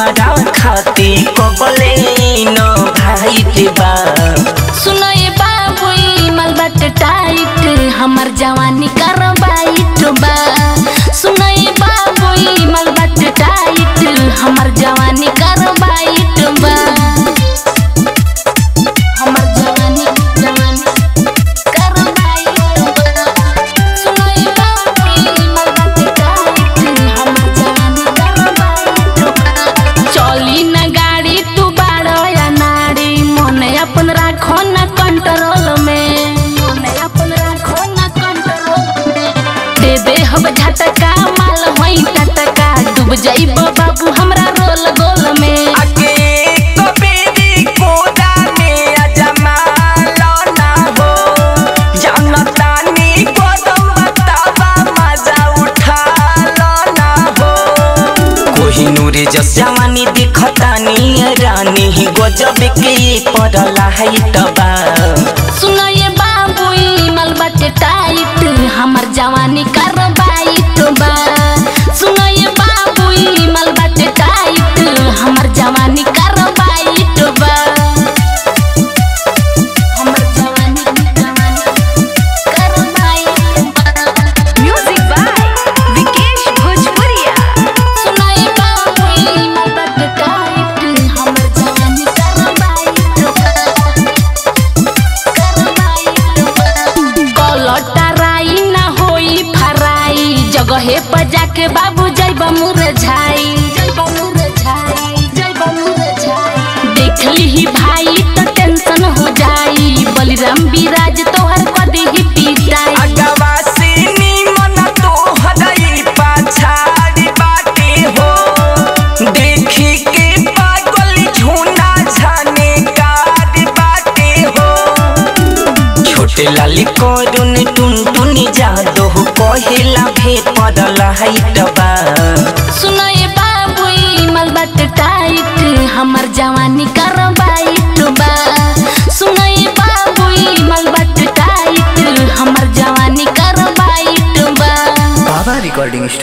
हमारा खाती कबले न भाईट बा सुनो ये बाबू ई माल बाटे टाइट हमर जवानी करवाइट बा सुनो ये बाबू ई माल बाटे टाइट हमर जवानी करवाइट बा हमर जवानी जवानी करवाइट बा सुनो ये बाबू ई माल बाटे टाइट हमर जवानी करवाइट बा चली न गाड़ी तू बाड़ो या नाड़ी मन अपन राखो न कंट्रोल में मन अपन राखो न कंट्रोल में दे दे हम झटका माल होई टटका डूब जाइब बाबू हमरा रोल गोल में आके कबेरी कोदा में अजमालो ना हो जानतानी कदम बतावा मजा उठा लो ना हो कोहिनूर जस जवानी दिखतानी रानी गजब के पड़ला है तबा सुनो ये बाबू ई माल बाटे टाइट हमर जवानी करवाइट बा सुनो ये बाबू ई माल बाटे टाइट हमर जवानी करवाइट बा हमर जवानी जवानी करवाइट बा Music by Vikesh Bhojpuria. सुनो ये बाबू ई माल बाटे टाइट हमर जवानी करवाइट बा कलटराई ना होई फराई जगहे पर जाके बाबू जैब मुरझाई जैब मुरझाई जैब मुरझाई देख ली भाई तो टेंशन हो जाई बलिराम विराज तोहर कदी ही पीटाई अगवासिनी मन तो हदई पाछाड़ी बाटे हो देखी के पागल झूना छाने कार बाटे हो छोटे लाली करुन टुन टुनी जादो कहेला भे पड़ल है टबा सुनो ये बाबू ई माल बाटे टाइट हमर जवानी करवाइट बा सुनो ये बाबू ई माल बाटे टाइट हमर जवानी करवाइट बा बाबा रिकॉर्डिंग